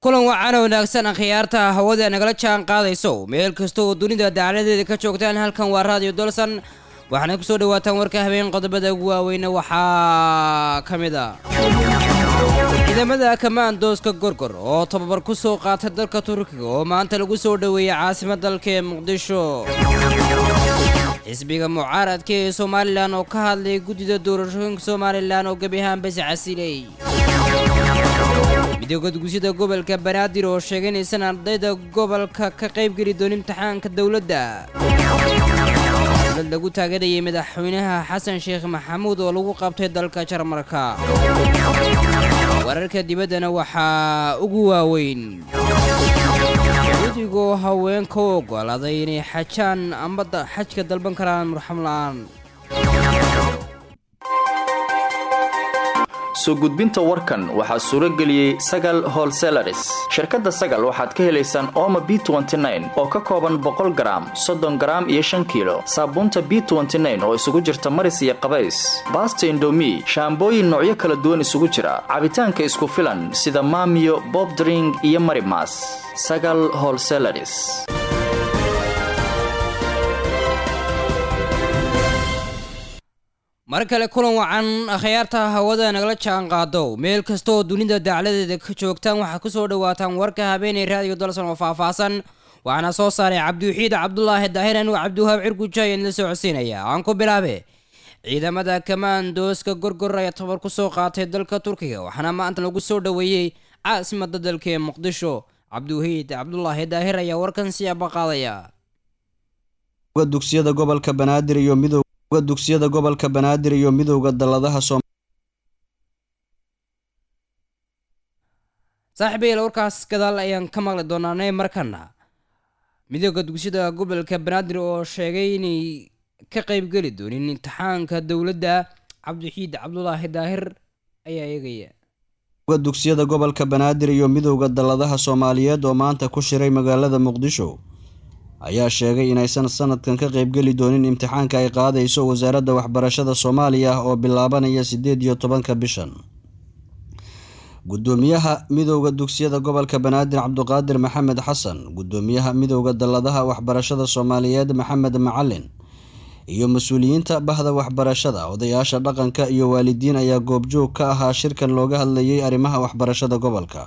kulan wacan wanaagsan akhyaarta hawada nagala jaan qaadayso meel kasta oo dunida dacaladeeda ka joogtaan halkan waa raadiyo dolsan waxaana kusoo dhawaataan warka habeen qodobada ugu waaweyne waxaa ka mid a ciidamada kamaandooska gorgor oo tababar ku soo qaatay dalka turkiga oo maanta lagu soo dhoweeyay caasimad dalka ee muqdisho xisbiga mucaaradka ee somalilan oo ka hadlay guddida doorashooyinka somalilan oo gebi ahaan bas casilay midooda guusyada gobolka banaadir oo sheegay inaysan ardayda gobolka ka qaybgeli doonin imtixaanka dowladda dowlad lagu taageerayay madaxweynaha xasan sheekh maxamuud oo lagu qabtay dalka jarmarka wararka dibaddana waxaa ugu waaweyn sacuudigoo haweenka u ogolaaday inay xajaan amba xajka dalban karaan murxam la-aan soo gudbinta warkan waxaa suuro geliyey sagal holselaris shirkadda sagal waxaad ka helaysaan ooma b oo ka kooban boqol garaam soddon garaam iyo shan kiilo saabuunta b oo isugu jirta maris iyo qabays baasta indomi shaambooyin noocyo kala duwan isugu jira cabitaanka isku filan sida maamiyo bobdring iyo marimas sagal holselaris mar kale kulan wacan akhyaarta hawada nagala jaan qaado meel kasta oo dunida dacladeeda ka joogtaan waxaad kusoo dhawaataan warka habeenay raadiyo dalsan oo faahfaahsan waxaana soo saaray cabdiwaxiid cabdulaahi daahir anuu cabdiwahaab cirgujaayan la soo codsiinaya aan ku bilaabe ciidamada kamaandooska gorgor ayaa tabar ku soo qaatay dalka turkiga waxaana maanta lagu soo dhoweeyey caasimada dalka ee muqdisho cabdiwaxiid cabdulaahi daahir ayaa warkan siyaaba qaadaya dugsiyada gobolka banaadir iyo midow dugsiyada gobolka banaadir iyo midowda dalladaha saaxiibayal warkaas gadaal ayaan ka maqli doonaanay markana midooda dugsiyada gobolka banaadir oo sheegay inay ka qeybgeli doonin imtixaanka dowladda cabdixiid cabdulaahi daahir ayaa eegaya dugsiyada gobolka banaadir iyo midowda dalladaha soomaaliyeed oo maanta ku shiray magaalada muqdisho ayaa sheegay inaysan sanadkan ka qaybgeli doonin imtixaanka ay qaadayso wasaaradda waxbarashada soomaaliya oo bilaabanaya siddeed iyo tobanka bishan guddoomiyaha midowda dugsiyada gobolka banaadir cabduqaadir maxamed xasan guddoomiyaha midowda dalladaha waxbarashada soomaaliyeed maxamed macalin iyo mas-uuliyiinta bahda waxbarashada odayaasha dhaqanka iyo waalidiin ayaa goobjoog ka ahaa shirkan looga hadlayay arrimaha waxbarashada gobolka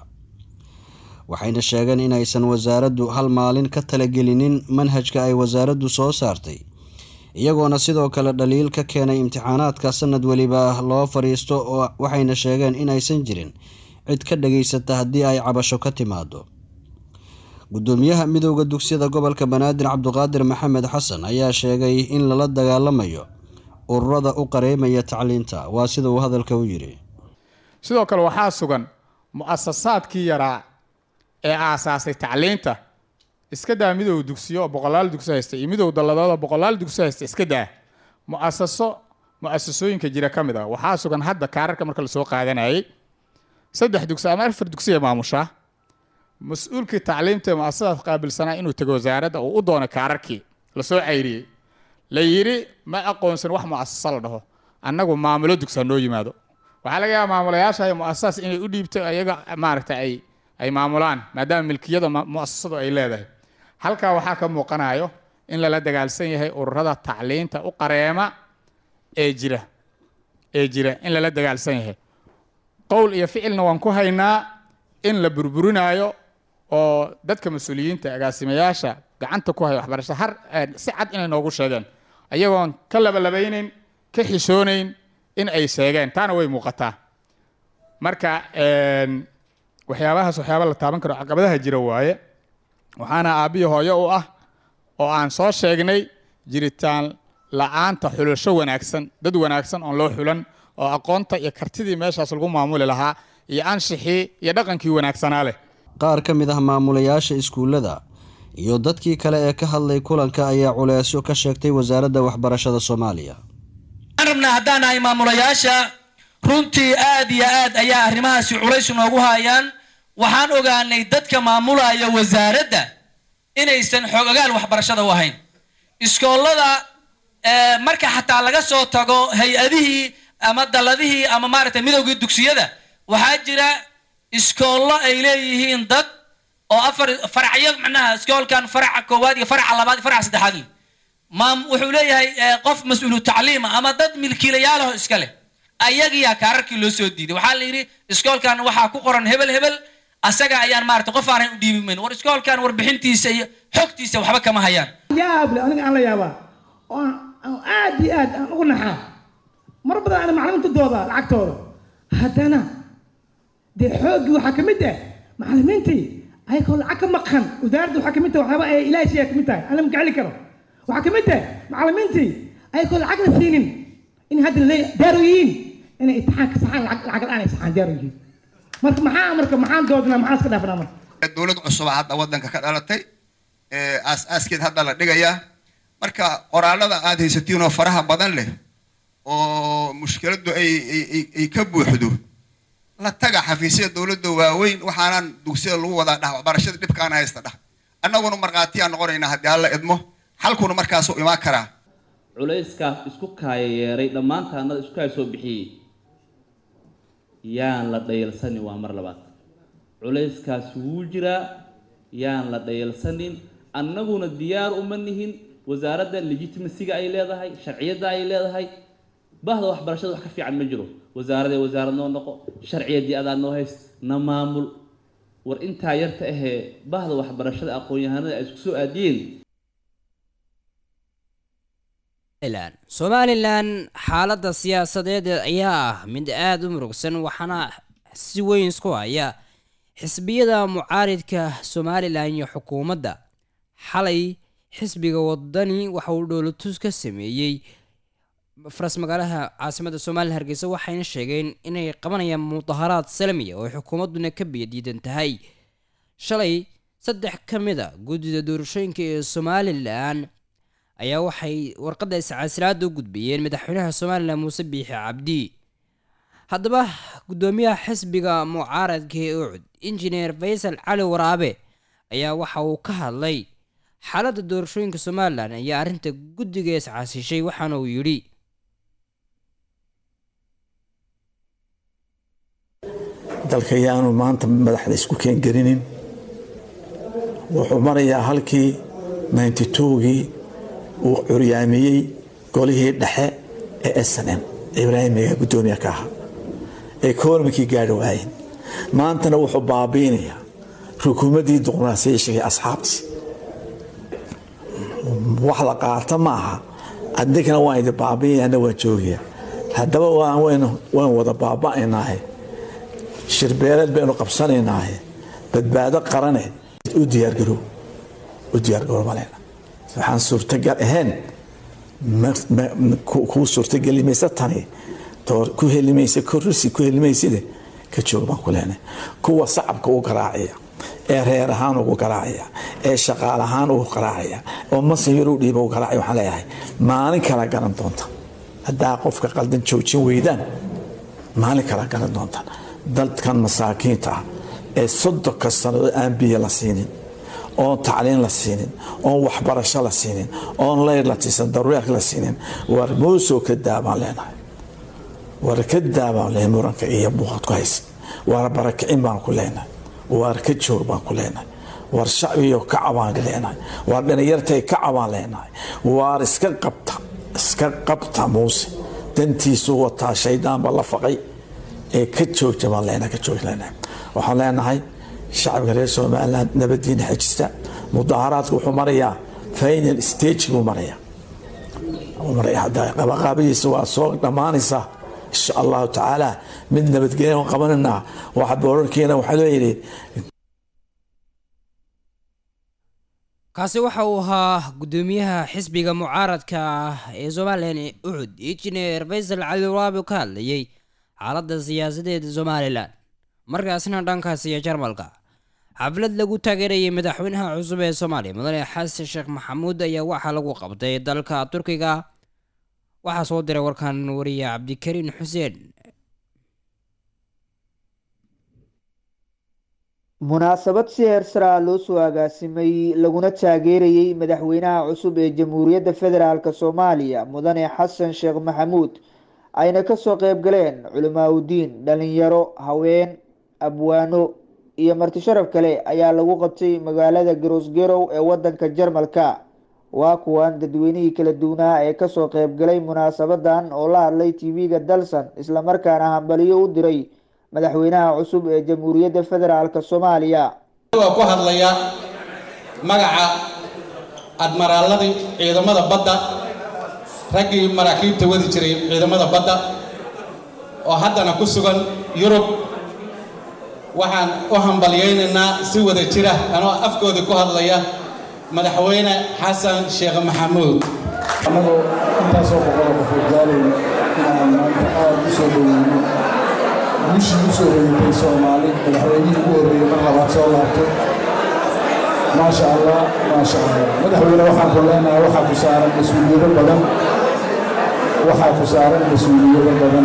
waxayna sheegeen inaysan wasaaraddu hal maalin ka talagelinin manhajka ay wasaaraddu soo saartay iyagoona sidoo kale dhaliil ka keenay imtixaanaadka sanad weliba loo fadhiisto oo waxayna sheegeen inaysan jirin cid ka dhageysata haddii ay cabasho ka timaado guddoomiyaha midowda dugsiyada gobolka banaadir cabduqaadir maxamed xasan ayaa sheegay in lala dagaalamayo ururada u qareymaya tacliinta waa sida uu hadalka u yidhi sidoo kale waxaa sugan mu-asasaadkii yaraa ee aasaasay tacliinta iska daa midow dugsiyo oo boqolaal dugsi haysta iyo midow dalladood oo boqolaal dugsi haysta iska daa mu-asaso mu-asasooyinka jira ka mid ah waxaa sugan hadda kaararka marka lasoo qaadanayay saddex dugsi ama afar dugsi ee maamushaa mas-uulkii tacliimta ee mu-asasadaas qaabilsanaa inuu tego wasaaradda uu u doonay kaararkii lasoo cayriyey la yidhi ma aqoonsan wax mu-asasa la dhaho annagu maamulo dugsi ha noo yimaado waxaa laga yaaba maamulayaasha mu-asasaas inay u dhiibto iyaga maaragta ay ay maamulaan maadaama milkiyada mu-asasadu ay leedahay halkaa waxaa ka muuqanayo in lala dagaalsan yahay ururada tacliinta u qareema ee jira ee jira in lala dagaalsan yahay qowl iyo ficilna waan ku haynaa in la burburinaayo oo dadka mas-uuliyiinta agaasimayaasha gacanta ku haya waxbarashada har si cad inay noogu sheegeen ayagoon ka labalabaynayn ka xishoonayn in ay sheegeen taana way muuqataa marka waxyaabahaas waxyaaba la taaban karo caqabadaha jira waaye waxaana aabbihi hooyo u ah oo aan soo sheegnay jiritaan la-aanta xulasho wanaagsan dad wanaagsan oon loo xulan oo aqoonta iyo kartidii meeshaas lagu maamuli lahaa iyo anshixii iyo dhaqankii wanaagsanaa leh qaar ka mid ah maamulayaasha iskuullada iyo dadkii kale ee ka hadlay kulanka ayaa culeysyo ka sheegtay wasaaradda waxbarashada soomaaliya waxaan rabnaa haddaan nahay maamulayaasha runtii aad iyo aad ayaa arrimahaasi culays noogu hayaan waxaan ogaanay dadka maamulaya wasaaradda inaysan xoogagaan waxbarashada u ahayn iskoollada marka xataa laga soo tago hay-adihii ama dalladihii ama maaragtay midowgii dugsiyada waxaa jira iskoollo ay leeyihiin dad oo afar faracyo macnaha iskoolkan faraca koowaad iyo faraca labaad iyo faraca saddexaad leh maam wuxuu leeyahay eh, qof mas-uulu tacliima ama dad milkiilayaalaho iska leh ayagiyaa kaararkii loo soo diiday waxaa la yidhi iskoolkan waxaa ku qoran hebel hebel asaga ayaan maarata qof aanan u dhiibi mayn war iskoolkan warbixintiisa iyo xogtiisa waxba kama hayaan yaab le aniga aan la yaabaa oo aan aan aad iyo aad aan ugu naxaa mar badan ana macalimiinta dooda lacagtooda haddana dee xooggii waxaa ka mid ah macalimiintii ayagoo lacag ka maqan wasaaradda waxaa ka mid tahay waxyaaba ay ilaahay siiyaa ka mid tahay aan la magaceli karo waxaa ka mid tahay macalimiintii ayagoo lacag la siinin in hadda laleeya daaro yihiin inay imtixaanka saxaan lacag lacag la-aan ay saxaan daaro yihiin marka maxaa marka maxaan doodnaa maxaan iska dhaafnaa marka dowlad cusub hadda wadanka ka dhalatay ee aas-aaskeed hadda la dhigayaa marka qoraalada aad haysatiin oo faraha badan leh oo mushkiladdu ay ay- ay- ay ka buuxdo la taga xafiisyada dowladda waaweyn waxaanaan dugsiyada lagu wadaa dhah waxbarashada dhibkaana haysta dhah annaguna markhaatiyaan noqonaynaa haddii alla idmo xalkuna markaasuu imaan karaa culayskaas isku kaaya yeeray dhammaantaanada isku kaaya soo bixiyey yaan la dhayalsanin waa mar labaad culayskaas wuu jiraa yaan la dhayalsanin annaguna diyaar uma nihin wasaaradda legitimasiga ay leedahay sharciyadda ay leedahay bahda waxbarashada wax ka fiican ma jiro wasaaradee wasaarad noo noqo sharciyaddii adaa noo hayst na maamul war intaa yarta ahee bahda waxbarashada aqoon-yahanada ay isku soo aadiyeen somalilan somalilan xaaladda siyaasadeed ayaa ah mid aada u murugsan waxaana si weyn isku haya xisbiyada mucaaridka somalilan iyo xukuumadda xalay xisbiga wadani waxa uu dhoolotus ka sameeyey faras magaalaha caasimadda somalilan hargeysa waxayna sheegeen inay qabanayaan mudaharaad salmiya oo ay xukuumadduna ka biyadiidan tahay shalay saddex ka mid a guddida doorashooyinka ee somalilan ayaa waxay warqadda iscaasilaada u gudbiyeen madaxweynaha somalilan muuse biixi cabdi haddaba guddoomiyaha xisbiga mucaaradka ee ucud injineer faysal cali waraabe ayaa waxa uu ka hadlay xaaladda doorashooyinka somalilan ayaa arrinta guddiga iscaasishay waxaana uu yidhi dalka yaanu maanta madaxda isku keengarinin wuxuu marayaa halkii ninety twogii uu curyaamiyey golihii dhexe ee s n m ibraahimiga guddoomiye ka ahaa ee koormankii gaari waayeen maantana wuxuu baabiinayaa rukuumaddii dimuqraasiyaashiga asxaabtii wax la qaata ma aha adinkana waan idi baabiinayana waan joogaya haddaba waan wada baaba'aynaahe shirbeeleed baynu qabsanaynaahe badbaado qarane u diyaargarow u diyaargarow maleyna waxaan suurtagal ahayn kuu suurtageli maysa tani ku helimaysa korrisi ku helimayside ka joog baan ku leenahay kuwa sacabka u garaacaya ee reer ahaan ugu garaacaya ee shaqaal ahaan ugu garaacaya oo masayar u dhiiba u garaacaya waxaan leeyahay maalin kala garan doonta haddaa qofka qaldan joojin weydaan maalin kala garan doonta dadkan masaakiinta ah ee soddonka sannadood aan biyo la siinin oon tacliin la siinin oon waxbarasho la siinin oon leyr la tiisan daruureerka la siinin war muusoo ka daabaan leenahay war ka daabaan leenahay muranka iyo buuqad ku haysan war barakicin baan ku leenahay war ka joog baan ku leenahay war shacbiyo ka cabaan leenahay war dhalinyartay ka cabaan leenahay war iska qabta iska qabta muuse dantiisu wataa shaydaanba la faqay ee ka joogta baan leenahay ka joog leenahay waxaan leenahay shacabka reer somaliland nabadiina xejista mudaharaadku wuxuu marayaa final stage buu marayaa qabaqaabadiisa waa soo dhammaanaysaa insha allahu tacaala mid nabadgelya qabananaa waxa boorarkiina waxaa loo yidhi kaasi waxa uu ahaa guddoomiyaha xisbiga mucaaradka ah ee somalilan ee ucud injineer faysal cali waraabi ka hadlayay xaaladda siyaasadeeda somalilan markaasna dhankaas iyo jarmalka xaflad lagu taageerayay madaxweynaha cusub ee soomaaliya mudane xasan sheekh maxamuud ayaa waxaa lagu qabtay dalka turkiga waxaa soo diray warkan wariye cabdikariin xuseen munaasabad si heersaraa loo soo agaasimay laguna taageerayay madaxweynaha cusub ee jamhuuriyadda federaalk soomaaliya mudane xasan sheekh maxamuud ayna kasoo qeyb galeen culimaa udiin dhalinyaro haween abwaano iyo marti sharaf kale ayaa lagu qabtay magaalada garosgerow ee wadanka jarmalka waa kuwan dadweynihii kala duwanaa ee kasoo qeybgalay munaasabadan oo la hadlay tv-ga dalsan islamarkaana hambaliyo u diray madaxweynaha cusub ee jamhuuriyadda federaalk soomaaliya waa ku hadlaya magaca admaraaladii ciidamada badda raggii maraakiibta wadi jiray ciidamada badda oo haddana ku sugan yurub waxaan u hambalyaynaynaa si wada jira anoo afkoodii ku hadlaya madaxweyne xasan sheekh maxamuud annagoo intaasoo boqola qofood gaalayna inaan maanta aada u soo dhoweyno guushii u soo hoyatay soomaali madaxweynihii ugu horreeyey mar labaad soo laabtay maasha allah maasha allah madaxweyne waxaan ku leenahay waxaa ku saaran mas-uuliyado badan waxaa ku saaran mas-uuliyado badan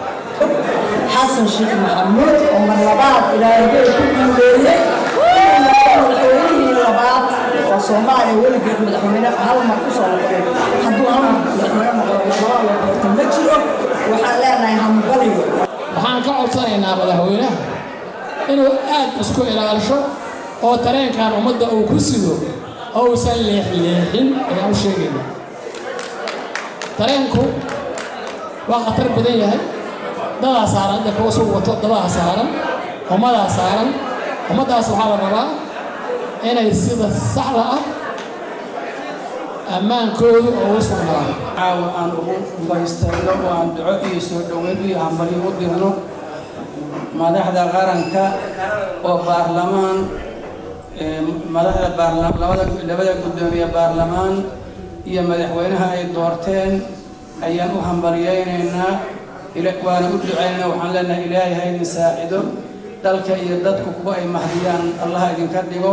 xasan sheekh maxamuud oo mar labaad ilaahay ku guuleeyey madaxweynihii labaad oo soomaaliya weligeed madaxweyne hal mar ku soo noqday hadduu hal mar madaxweyne noqdo labaa la doorto ma jiro waxaan leenahay hambaliyo waxaan ka codsanaynaa madaxweynaha inuu aad isku ilaalisho oo tareenkan ummadda uu ku sido ousan leexleexin ayaan u sheegaynaa tareenku waa khatar badan yahay dadaa saaran inta kuwa sug wato dadaa saaran ummadaa saaran ummaddaas waxaa la rabaa inay sida saxda ah ammaankoodu oo u sugnaado caawa aan ugu baystayno oo aan duco iyo soo dhoweyn iyo hambalyo u dirno madaxda qaranka oo baarlamaan madaxda labada labada guddoomiye baarlamaan iyo madaxweynaha ay doorteen ayaan u hambalyaynaynaa waana u ducaynayna waxaan leenahay ilaahay ha idin saacido dalka iyo dadku kuwa ay mahdiyaan allah idinka dhigo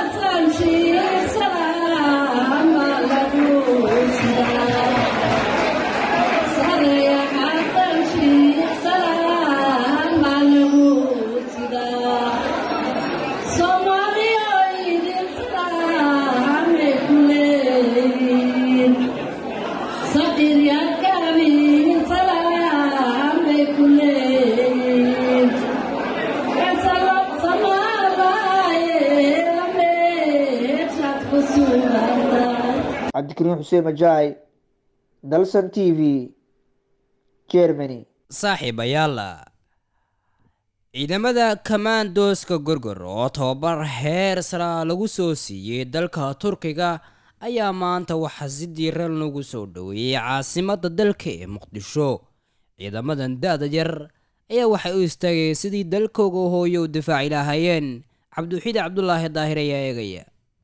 cabdikariin xuseen majaay dalsan t v germany saaxiibayaal ciidamada kamaandooska gorgor oo tobabar heer sara lagu soo siiyey dalka turkiga ayaa maanta waxaa si diiran lagu soo dhoweeyey caasimada dalka ee muqdisho ciidamadan da-da yar ayaa waxay u istaageen sidii dalkooga hooyo u difaaci lahaayeen cabdiwaxiid cabdulaahi daahir ayaa eegaya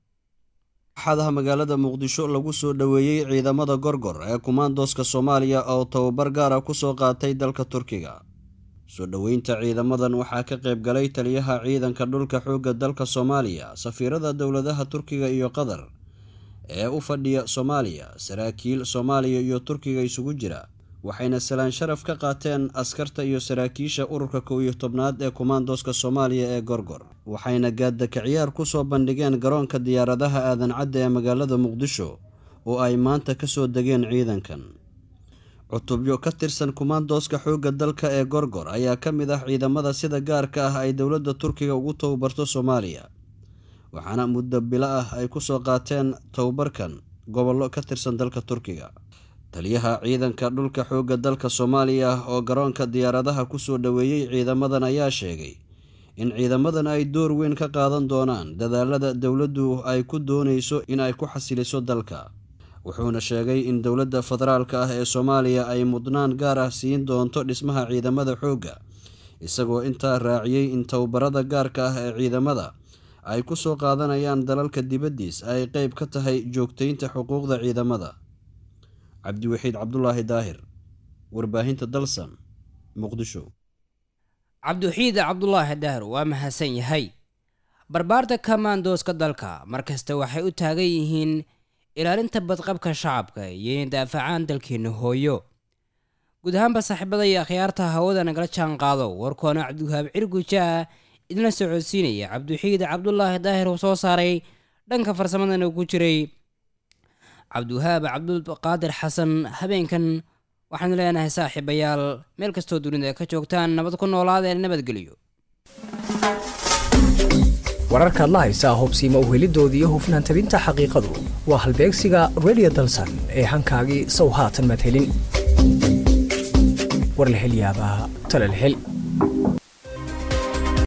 axadaha magaalada muqdisho lagu soo dhoweeyey ciidamada gorgor ee kumaandooska soomaaliya oo tababar gaara kusoo qaatay dalka turkiga soo dhoweynta ciidamadan waxaa ka qayb galay taliyaha ciidanka dhulka xoogga dalka soomaaliya safiirada dowladaha turkiga iyo qatar ee u fadhiya soomaaliya saraakiil soomaaliya iyo turkiga isugu jira waxayna salaan sharaf ka qaateen askarta iyo saraakiisha ururka kow iyo tobnaad ee kumaandooska soomaaliya ee gorgor waxayna gaadaka ciyaar kusoo bandhigeen garoonka diyaaradaha aadan cadda ee magaalada muqdisho oo ay maanta kasoo degeen ciidankan cutubyo ka tirsan kumaandooska xoogga dalka ee gorgor ayaa ka mid ah ciidamada sida gaarka ah ay dowladda turkiga ugu tababarto soomaaliya waxaana muddo bilo ah ay kusoo qaateen tababarkan gobollo ka tirsan dalka turkiga taliyaha ciidanka dhulka xoogga dalka soomaaliya oo garoonka diyaaradaha kusoo dhoweeyey ciidamadan ayaa sheegay in ciidamadan ay door weyn ka qaadan doonaan dadaalada dowladdu ay ku doonayso in ay ku xasiliso dalka wuxuuna sheegay in dowladda federaalka ah ee soomaaliya ay mudnaan gaar ah siin doonto dhismaha ciidamada xoogga isagoo intaa raaciyey in tababarada gaarka ah ee ciidamada ay ku soo qaadanayaan dalalka dibaddiis ay qeyb ka tahay joogtaynta xuquuqda ciidamada cabdiwaxiid cabdulaahi daahir warbaahinta dalsan muqdisho cabdiwaxiid cabdulaahi daahir waa mahadsan yahay barbaarta kamaandooska dalka markasta waxay u taagan yihiin ilaalinta badqabka shacabka iyo inay daafacaan dalkeena hooyo guud ahaanba saaxiibada iyo akhyaarta hawada nagala jaan qaado warkoona cabdiwahaab cirgujaa idinla socodsiinaya cabdiwaxiid cabdulaahi daahir uu soo saaray dhanka farsamadana ku jiray cabdiwahaab cabdulqaadir xasan habeenkan waxaanu leenahay saaxiibayaal meel kastoo dunida ka joogtaan nabad ku noolaadee nabadgelyo wararkaad la haysaa hubsiima uhelidooda iyo hufnaan tabinta xaqiiqadu waa halbeegsiga radio dalsan ee hankaagii sow haatan madhelin war la hel yaabaa tala la hel